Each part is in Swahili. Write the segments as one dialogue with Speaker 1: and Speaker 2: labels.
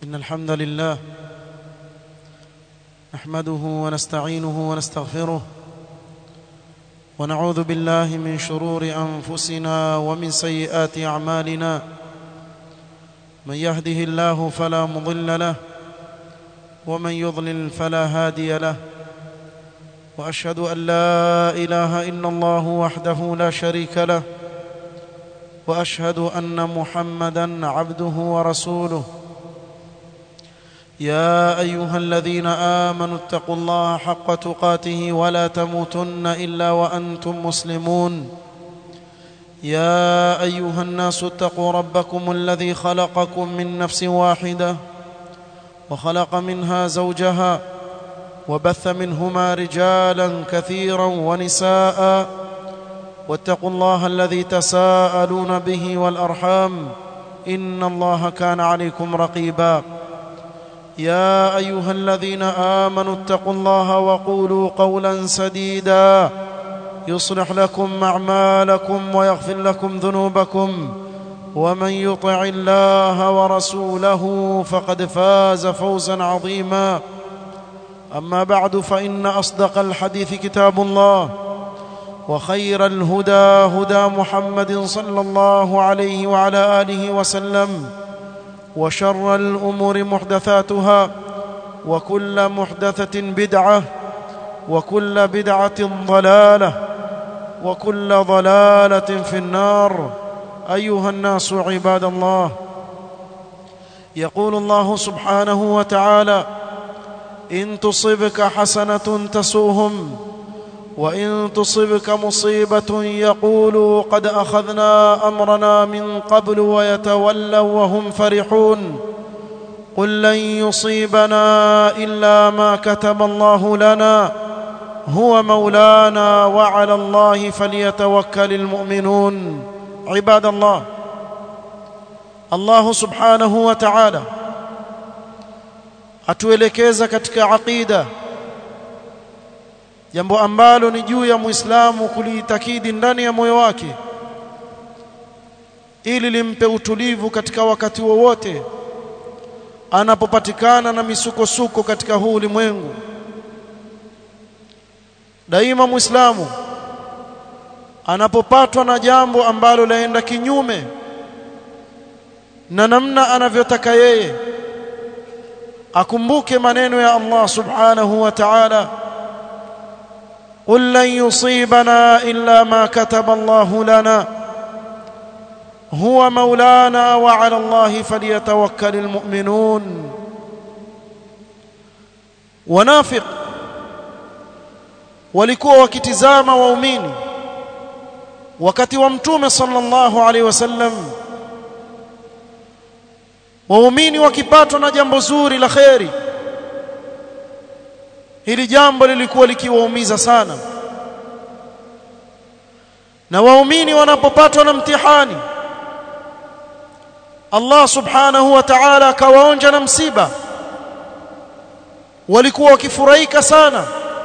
Speaker 1: إن الحمد لله نحمده ونستعينه ونستغفره ونعوذ بالله من شرور أنفسنا ومن سيئات أعمالنا من يهده الله فلا مضل له ومن يضلل فلا هادي له وأشهد أن لا إله إلا الله وحده لا شريك له واشهد ان محمدا عبده ورسوله يا ايها الذين امنوا اتقوا الله حق تقاته ولا تموتن الا وانتم مسلمون يا ايها الناس اتقوا ربكم الذي خلقكم من نفس واحده وخلق منها زوجها وبث منهما رجالا كثيرا ونساء واتقوا الله الذي تساءلون به والارحام ان الله كان عليكم رقيبا يا ايها الذين امنوا اتقوا الله وقولوا قولا سديدا يصلح لكم اعمالكم ويغفر لكم ذنوبكم ومن يطع الله ورسوله فقد فاز فوزا عظيما اما بعد فان اصدق الحديث كتاب الله وخير الهدى هدى محمد صلى الله عليه وعلى اله وسلم وشر الامور محدثاتها وكل محدثه بدعه وكل بدعه ضلاله وكل ضلاله في النار ايها الناس عباد الله يقول الله سبحانه وتعالى ان تصبك حسنه تسؤهم وان تصبك مصيبه يقولوا قد اخذنا امرنا من قبل ويتولوا وهم فرحون قل لن يصيبنا الا ما كتب الله لنا هو مولانا وعلى الله فليتوكل المؤمنون عباد الله الله سبحانه وتعالى atuelekeza katika aqida jambo ambalo ni juu ya Muislamu kuliitakidi ndani ya moyo wake ili limpe utulivu katika wakati wowote anapopatikana na misukosuko katika huu ulimwengu daima Muislamu anapopatwa na jambo ambalo laenda kinyume na namna anavyotaka yeye akumbuke maneno ya Allah subhanahu wa ta'ala قل لن يصيبنا الا ما كتب الله لنا هو مولانا وعلى الله فليتوكل المؤمنون ونافق walikuwa wakitizama waumini wakati wa mtume sallallahu alaihi wasallam waumini wakipatwa na jambo zuri la kheri hili jambo lilikuwa likiwaumiza sana na waumini wanapopatwa na mtihani Allah subhanahu wa ta'ala akawaonja na msiba walikuwa wakifurahika sana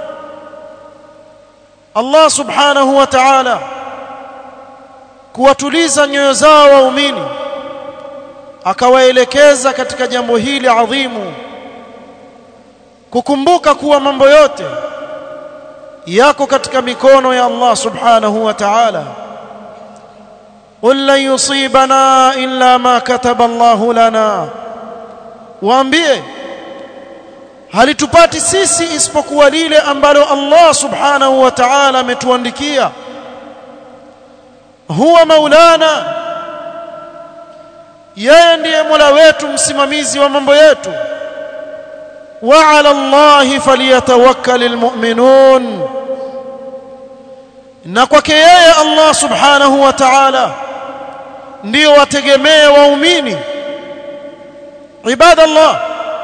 Speaker 1: Allah subhanahu wa ta'ala kuwatuliza nyoyo zao waumini akawaelekeza katika jambo hili adhimu kukumbuka kuwa mambo yote yako katika mikono ya Allah subhanahu wa ta'ala qul lan yusibana illa ma kataba Allah lana waambie halitupati sisi isipokuwa lile ambalo Allah subhanahu wa ta'ala ametuandikia huwa maulana yeye ndiye mola wetu msimamizi wa mambo yetu وعلى الله فليتوكل المؤمنون na kwake yeye Allah subhanahu wa ta'ala ndio wategemee waumini ibadallah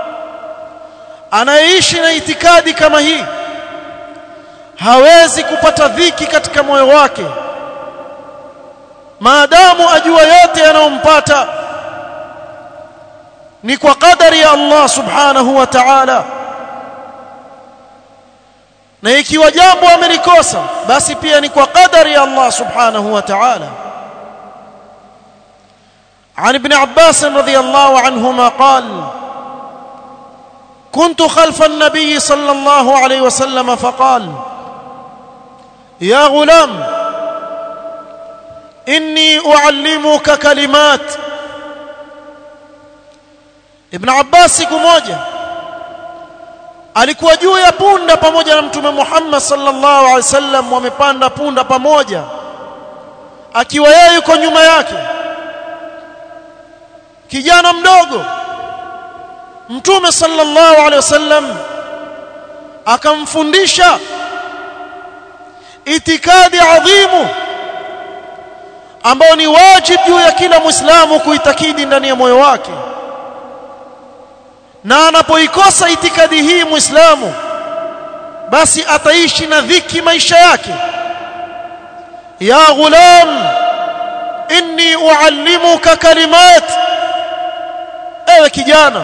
Speaker 1: anaishi na itikadi kama hii hawezi kupata dhiki katika moyo wake maadamu ajua yote yanayompata ni kwa kadari ya Allah subhanahu wa ta'ala na ikiwa jambo amelikosa basi pia ni kwa kadari ya Allah subhanahu wa ta'ala عن ابن عباس رضي الله عنهما قال كنت خلف النبي صلى الله عليه وسلم فقال يا غلام إني أعلمك كلمات ابن عباس siku moja alikuwa juu ya punda pamoja na mtume Muhammad sallallahu alaihi wasallam wamepanda punda pamoja akiwa yeye yuko nyuma yake kijana mdogo mtume sallallahu alaihi wasallam akamfundisha itikadi adhimu ambayo ni wajibu juu ya kila muislamu kuitakidi ndani ya moyo wake na anapoikosa itikadi hii muislamu basi ataishi na dhiki maisha yake ya ghulam inni uallimuka kalimat ewe kijana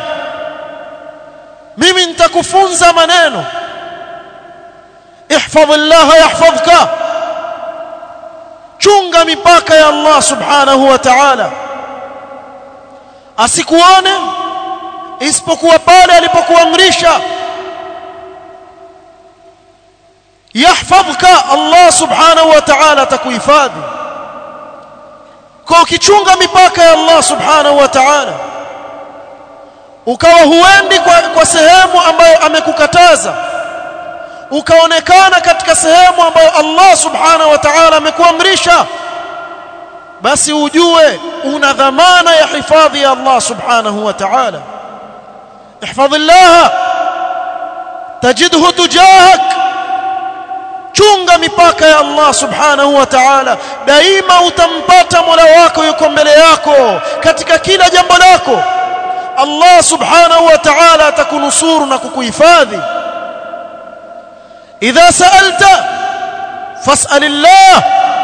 Speaker 1: mimi nitakufunza maneno ihfadh Allah yahfadhka chunga mipaka ya Allah subhanahu wa ta'ala asikuone isipokuwa pale alipokuamrisha yahfadhka Allah subhanahu wa ta'ala atakuhifadhi kwa ukichunga mipaka ya Allah subhanahu wa ta'ala ukawa huendi kwa, kwa sehemu ambayo amekukataza ukaonekana katika sehemu ambayo Allah subhanahu wa ta'ala amekuamrisha basi ujue una dhamana ya hifadhi ya Allah subhanahu wa ta'ala احفظ الله تجده تجاهك chunga mipaka ya Allah subhanahu wa ta'ala daima utampata Mola wako yuko mbele yako katika kila jambo lako Allah subhanahu wa ta'ala atakunusuru na kukuhifadhi idha sa'alta fas'alillah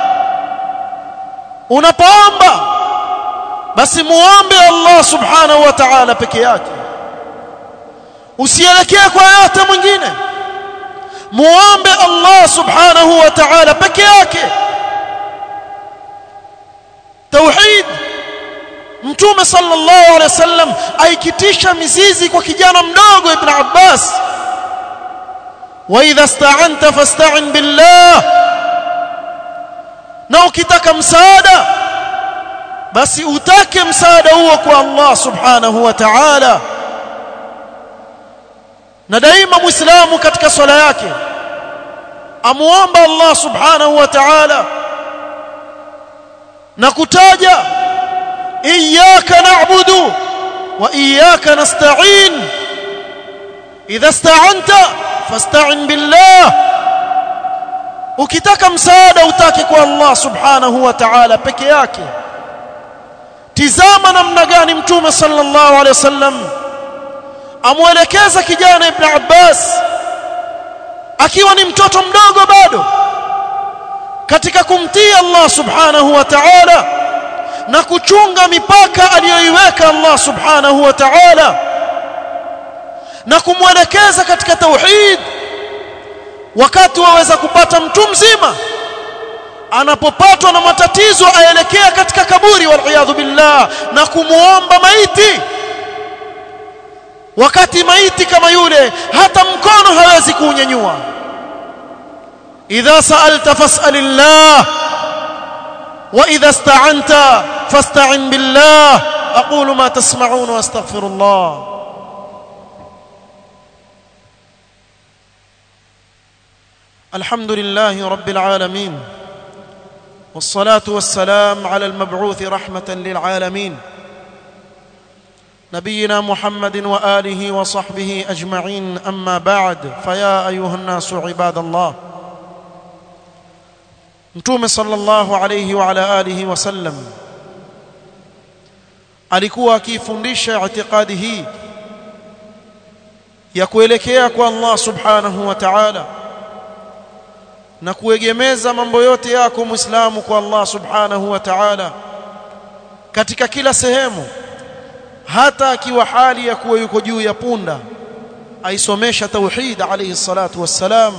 Speaker 1: unapoomba basi muombe Allah subhanahu wa ta'ala peke yake usielekee kwa yote mwingine muombe Allah subhanahu wa ta'ala peke yake tauhid mtume sallallahu alaihi wasallam aikitisha mizizi kwa kijana mdogo ibn Abbas wa idha sta'anta fasta'in billah na ukitaka msaada basi utake msaada huo kwa Allah subhanahu wa ta'ala na daima muislamu katika swala yake amuomba Allah subhanahu wa ta'ala na kutaja iyyaka na'budu wa iyyaka nasta'in idha ista'anta fasta'in billah ukitaka msaada utake kwa Allah subhanahu wa ta'ala peke yake tizama namna gani mtume sallallahu alaihi wasallam amwelekeza kijana ibn Abbas akiwa ni mtoto mdogo bado katika kumtii Allah subhanahu wa ta'ala na kuchunga mipaka aliyoiweka Allah subhanahu wa ta'ala na kumwelekeza katika tauhid wakati waweza kupata mtu mzima anapopatwa na matatizo aelekea katika kaburi wal billah na kumuomba maiti wakati maiti kama yule hata mkono hawezi kuunyanyua idha sa'alta fas'alillah wa idha ista'anta fasta'in billah aqulu ma tasma'un wa astaghfirullah الحمد لله رب العالمين والصلاه والسلام على المبعوث رحمه للعالمين نبينا محمد واله وصحبه اجمعين اما بعد فيا ايها الناس عباد الله mtume sallallahu alayhi wa ala alihi wasallam alikuwa akifundisha itikadi hii ya kuelekea kwa Allah subhanahu wa ta'ala na kuegemeza mambo yote yako muislamu kwa Allah subhanahu wa ta'ala katika kila sehemu hata akiwa hali ya kuwa yuko juu ya punda aisomesha tauhid alayhi salatu wassalam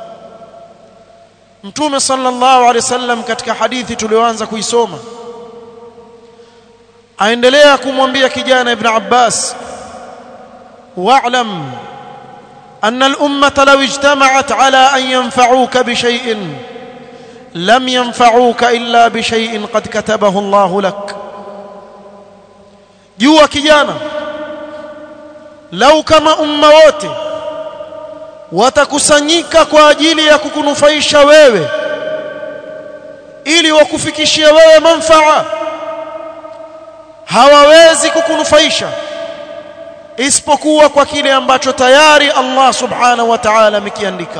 Speaker 1: mtume sallallahu alayhi wasallam katika hadithi tulioanza kuisoma aendelea kumwambia kijana ibn Abbas wa'lam أن الأمة لو اجتمعت على أن ينفعوك بشيء لم ينفعوك إلا بشيء قد كتبه الله لك jua kijana lau kama umma wote watakusanyika kwa ajili ya kukunufaisha wewe ili wakufikishie wewe manfaa hawawezi kukunufaisha isipokuwa kwa kile ambacho tayari Allah subhanahu wa ta'ala amekiandika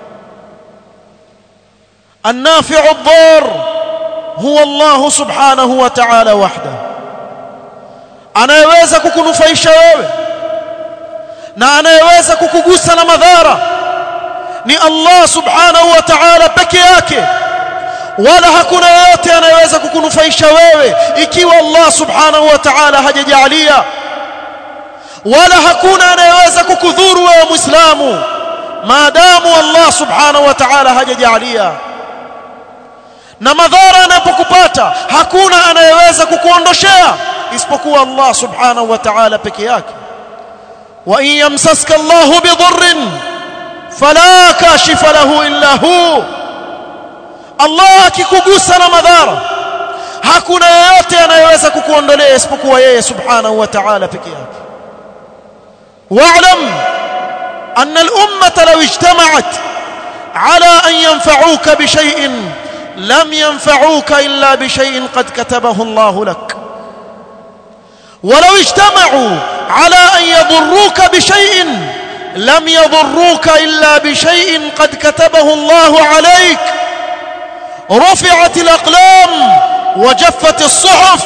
Speaker 1: النافع الضار هو الله سبحانه وتعالى وحده anayeweza kukunufaisha wewe na anayeweza kukugusa na madhara ni Allah subhanahu wa ta'ala peke yake wala hakuna yote anayeweza kukunufaisha wewe ikiwa Allah subhanahu wa ta'ala hajajalia wala hakuna anayeweza kukudhuru wewe muislamu maadamu Allah subhanahu wa ta'ala hajajalia na madhara yanapokupata hakuna anayeweza kukuondoshea isipokuwa Allah subhanahu wa ta'ala peke yake wa in yamsaska Allah bidhurrin fala kashifa lahu illa hu Allah akikugusa na madhara hakuna yeyote anayeweza kukuondolea isipokuwa yeye subhanahu wa ta'ala peke yake wa'lam anna al-ummata law ijtama'at ala an yanfa'uka bi shay'in lam yanfa'uka illa bi shay'in qad katabahu Allah lak ولو اجتمعوا على أن يضروك بشيء لم يضروك إلا بشيء قد كتبه الله عليك رفعت الأقلام وجفت الصحف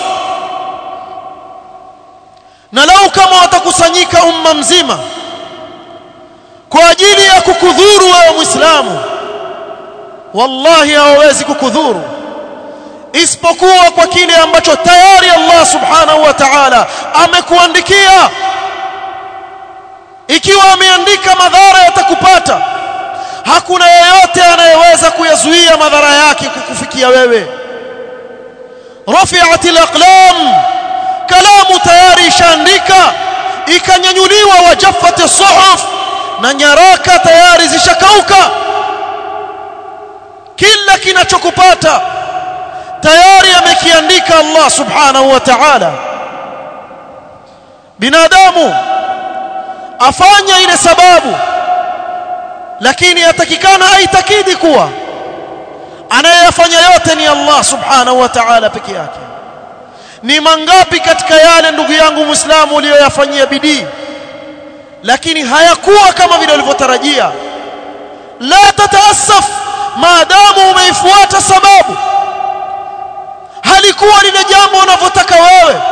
Speaker 1: na lau kama watakusanyika umma mzima kwa ajili ya kukudhuru wewe muislamu wallahi hawawezi kukudhuru isipokuwa kwa kile ambacho tayari Allah subhanahu wa ta'ala amekuandikia ikiwa ameandika madhara yatakupata hakuna yeyote anayeweza kuyazuia madhara yake kukufikia wewe rafi'at al-aqlam kalamu tayari ishaandika ikanyanyuliwa wajaffat as-suhuf na nyaraka tayari zishakauka kila kinachokupata tayari amekiandika Allah subhanahu wa ta'ala binadamu afanya ile sababu lakini yatakikana aitakidi kuwa anayeyafanya yote ni Allah subhanahu wa ta'ala peke yake ni mangapi katika yale ndugu yangu muislamu uliyoyafanyia bidii lakini hayakuwa kama vile ulivyotarajia la tataassaf maadamu umeifuata sababu halikuwa lile jambo unavyotaka wewe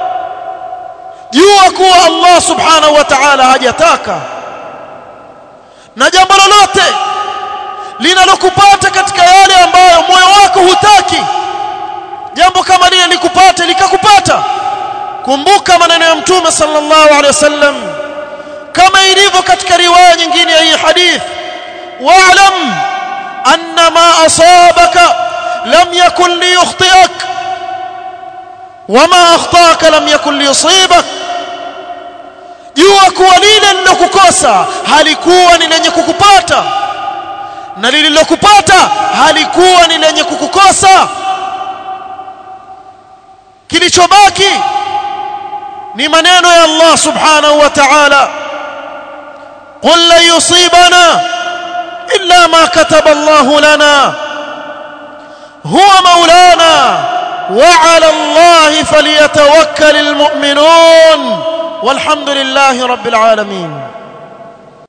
Speaker 1: jua kuwa Allah subhanahu wa ta'ala hajataka na jambo lolote linalokupata katika yale ambayo moyo wako hutaki jambo kama lile likupate likakupata kumbuka maneno ya mtume sallallahu alaihi wasallam kama ilivyo katika riwaya nyingine ya hii hadith wa'lam anna ma asabaka lam yakun liyukhtiak wama akhtaka lam yakun liyusibak jua kuwa lile lilokukosa halikuwa ni lenye kukupata na lililokupata halikuwa ni lenye kukukosa kilichobaki ni maneno ya Allah subhanahu wa ta'ala qul la yusibana illa ma kataba Allah lana huwa maulana وعلى الله فليتوكل المؤمنون والحمد لله رب العالمين